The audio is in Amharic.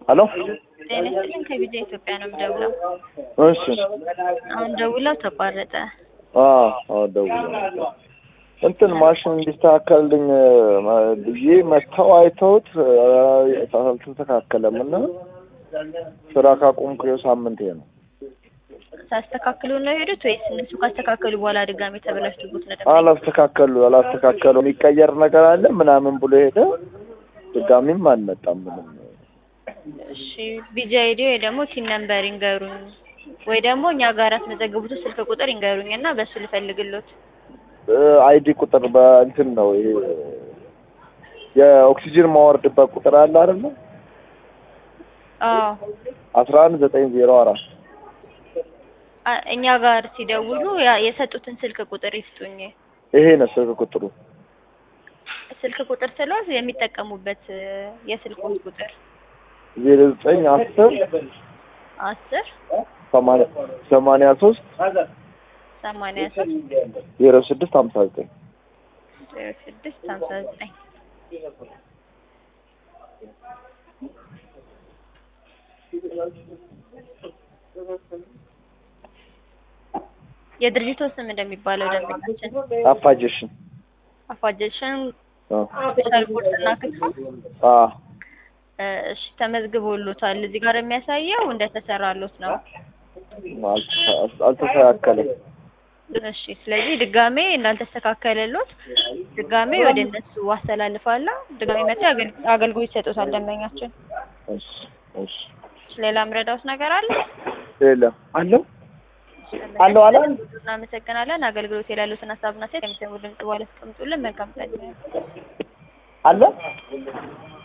ሄሎ ጤና ይስጥልኝ ከቪዛ ኢትዮጵያ ነው የምደውለው። እሺ አሁን ደውለው ተቋረጠ። አዎ አዎ ደውዬ እንትን ማሽን እንዲስተካከልልኝ ብዬ መጥተው አይተውት አልተስተካከለም እና ስራ ካቆምኩ ይኸው ሳምንቴ ነው። ሳስተካክሉ ነው የሄዱት ወይስ እነሱ ካስተካከሉ በኋላ ድጋሜ ተበላሽቶበት ነው ደግሞ? አላስተካከሉ አላስተካከሉ የሚቀየር ነገር አለ ምናምን ብሎ ሄደ። ድጋሚም አልመጣም ምንም። እሺ ቪዛ አይዲ ወይ ደግሞ ቲን ነምበር ይንገሩኝ፣ ወይ ደግሞ እኛ ጋር ያስመዘገቡት ስልክ ቁጥር ይንገሩኝ እና በሱ ልፈልግሎት። አይዲ ቁጥር በእንትን ነው ይሄ የኦክሲጅን ማወርድበት ቁጥር አለ አይደለ? አዎ አስራ አንድ ዘጠኝ ዜሮ አራት አ- እኛ ጋር ሲደውሉ ያ- የሰጡትን ስልክ ቁጥር ይስጡኝ። ይሄ ነው ስልክ ቁጥሩ። ስልክ ቁጥር ስለው የሚጠቀሙበት የስልኩን ቁጥር ዜሮ ዘጠኝ አስር አስር ሰማንያ ሰማንያ ሶስት ሰማንያ ሶስት ዜሮ ስድስት ሀምሳ ዘጠኝ ዜሮ ስድስት ሀምሳ ዘጠኝ የድርጅቱ ስም እንደሚባለው ደንበኛችን አፋጀሽን አፋጀሽን አዎ ስፔሻል ቁርስና ክትፎ አዎ እ፣ እሺ ተመዝግቦሎታል። እዚህ ጋር የሚያሳየው እንደተሰራሎት ነው። አልተ- አልተስተካከለም። እሺ ስለዚህ ድጋሜ እንዳልተስተካከለሎት ድጋሜ ወደ እነሱ አስተላልፋለሁ። ድጋሜ መጥተው አገል- አገልግሎት ይሰጡታል ደንበኛችን። እሺ እሺ ሌላ ምረዳውት ነገር አለ? የለም አለው አለው አለ እናመሰግናለን። አገልግሎት የላሉትን ሀሳብና ሴት የሚሰሙ ድምጽ በኋላ አስቀምጡልን። መልካም ቀን። አለ